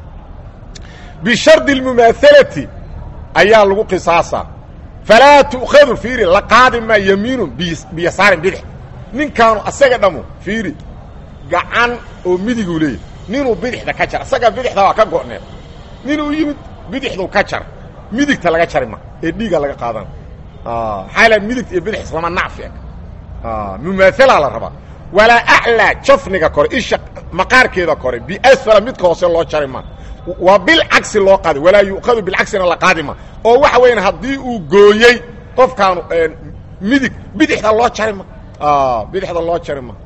bishardi اlmumaahalati ayaa lagu qisaasaa falaa tu'khadu fiiri la qaadi maa yamiinun biyasaarin bidix ninkaanu asaga dhamu fiiri gacan oo midiguu leeyahy ninuu bidixda ka jara asaga bidixda waa ka go'need ninuu yimid bidixdu ka jara midigta laga jari ma ee dhiiga laga qaadana maxaa la midigta iyo bidix islama nacfi eg mumaahalaa la rabaa walaa aclaa jafniga kore isha maqaarkeeda kore biasfala midka hoose loo jari ma waa bilcagsi loo qaadi walaa yu'khadu bilcagsina la qaadi ma oo waxa weeyaan haddii uu gooyey qofkaanu midig bidixda loo jari ma bidixda loo jari ma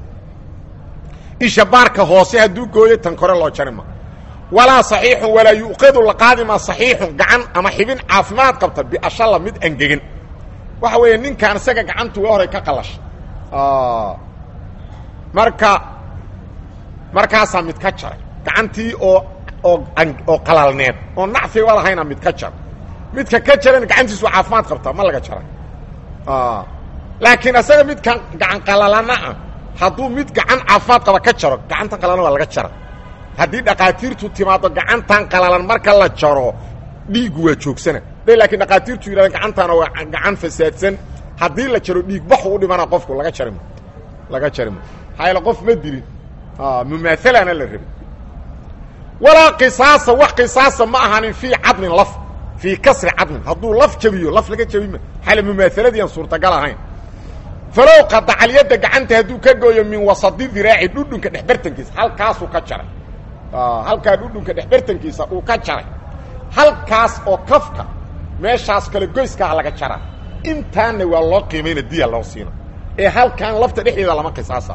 isha baarka hoose hadduu gooyey tan kore loo jari ma walaa saxiixun walaa yu'khadu la qaadi ma saxiixun gacan ama xibin caafimaad qabta biashalla mid angegan waxa weeye ninkaan isaga gacantu waa horay ka qalasha marka markaasaa mid ka jaray gacantii oo oo oo qalalneed oo nacfiba lahayna mid ka jar midka ka jarana gacantiisu caafimaad qabtaa ma laga jaray laakiin asaga midkan gacan qalalana ah hadduu mid gacan caafimaad qaba ka jaro gacanta qalalan waa laga jara haddii dhakhaatiirtu timaado gacantan qalalan marka la jaro dhiiggu waa joogsana day laakiin dhakhaatiirtu yidhahdeen gacantaana waa gacan fasaadsan haddii la jaro dhiig baxu u dhimana qofku laga jari ma laga jari ma maxaa yaele qof ma dilin mumaahalana la rabin walaa qisaasa wax qisaasa ma ahanin fii cadmin laf fii kasri cadmin hadduu laf jabiyo laf laga jabima xale mumaahaladiian suurtagal ahayn falow qadacalyadda gacanta hadduu ka gooyo min wasadi diraaci dhudhunka dhexbartankiisa halkaasuu ka jaray halkaa dhudhunka dhexbartankiisa uu ka jaray halkaas oo kafka meeshaas kale goyskaah laga jaraa intaanna waa loo qiimayna diya loo siina ee halkaan lafta dhexdeeda lama qisaasa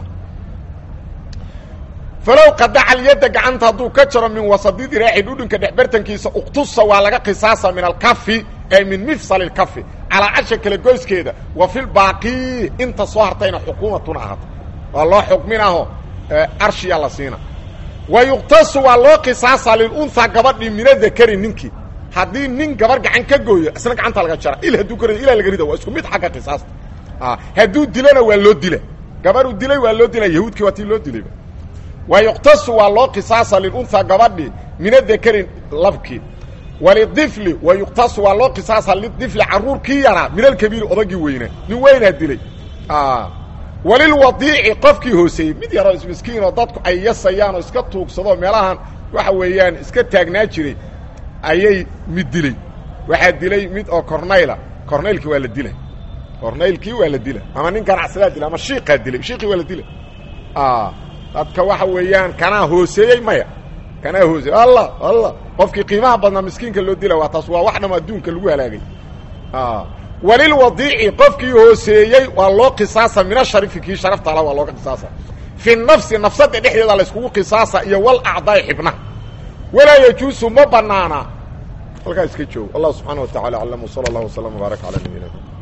falow qadaca alyadda gacanta hadduu ka jaro min wasadi diraaci dhudhunka dhexbartankiisa uqtusa waa laga qisaasa min alkafi ay min mifsal اkafi calaa casha kale goyskeeda wa fi lbaaqi inta soo hartayna xukuumatuna ahaato waa loo xukminaho arshiya la siina wa yuqtasu waa loo qisaasa lilunhaa gabadhii min adakari ninkii haddii nin gabar gacan ka gooyo isna gacanta laga jara il hadduu ka rido ilaa laga rida waa isku mid xagga qisaasta hadduu dilana waa loo dila gabaruu dilay waa loo dila yahuudkii waa tii loo dilayba wa yuqtasu waa loo qisaasa lilunhaa gabadhii min adakari labkii walidifli wa yuqtasu waa loo qisaasa lidifli carruurkii yaraa min alkabiiri odagii weynaa nin weynaa dilay walilwadiici qofkii hooseeyey mid yaroo ismiskiinoo dadku ay yasayaan oo iska tuugsadoo meelahan waxa weeyaan iska taagnaa jiray ayay mid dilay waxaa dilay mid oo cornayla cornaylkii waa la dila cornaylkii waa la dila ama nin ganacsadaa dila ama shiiqaa dilay shiiqii waa la dila dadka waxa weeyaan kanaa hooseeyey maya kanaa hooseeyey allah allah qofkii qiimaha badnaa miskiinka loo dila waa taas waa wax dham adduunka lagu halaagay walilwadiici qofkii hooseeyey waa loo qisaasa min asharifi kii sharafta ala waa looga qisaasa fi nafsi nafsada dhexdeeda layskugu qisaasa iyo walacdaai xibnaha walaa yajuusu ma banaana halkaa iska joogo allah subxaana wa tacala aclam wsala allah wslam wbaarak calaa nabiyina